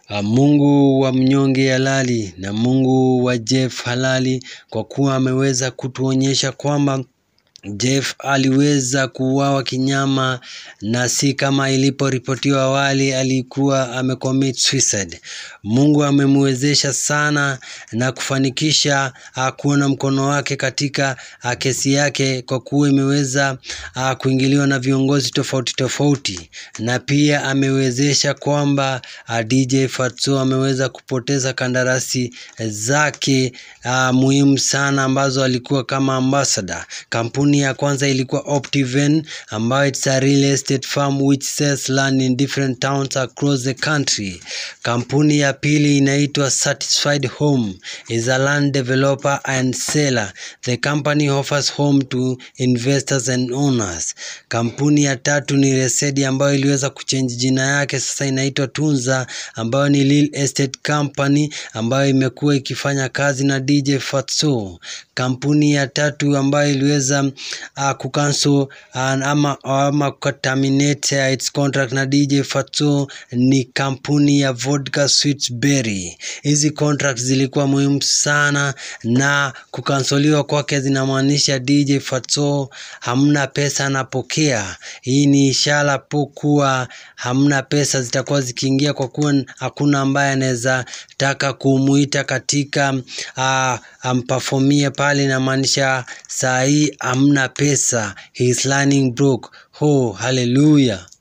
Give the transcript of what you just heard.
Ah, Mungu wa mnyonge halali na Mungu wa Jeff halali, kwa kuwa ameweza kutuonyesha kwamba Jeff aliweza kuuawa kinyama na si kama iliporipotiwa awali alikuwa amecommit suicide. Mungu amemwezesha sana na kufanikisha uh, kuona mkono wake katika uh, kesi yake kwa kuwa imeweza uh, kuingiliwa na viongozi tofauti tofauti, na pia amewezesha kwamba uh, DJ Fatso ameweza kupoteza kandarasi zake uh, muhimu sana ambazo alikuwa kama ambassador. Kampuni ya kwanza ilikuwa Optiven ambayo it's a real estate firm which sells land in different towns across the country. Kampuni ya pili inaitwa Satisfied Home is a land developer and seller. The company offers home to investors and owners. Kampuni ya tatu ni Resedi ambayo iliweza kuchange jina yake, sasa inaitwa Tunza ambayo ni real estate company ambayo imekuwa ikifanya kazi na DJ Fatso. Kampuni ya tatu ambayo iliweza uh, kucancel uh, ama, ama terminate uh, its contract na DJ Fatso ni kampuni ya Vodka Sweet Berry. Hizi contracts zilikuwa muhimu sana na kukansoliwa kwake zinamaanisha DJ Fatso hamna pesa anapokea. Hii ni ishara po kuwa hamna pesa zitakuwa zikiingia, kwa kuwa hakuna ambaye anaweza taka kumuita katika uh, ampafomie pale, inamaanisha saa hii hamna pesa, he is running broke. Oh, haleluya!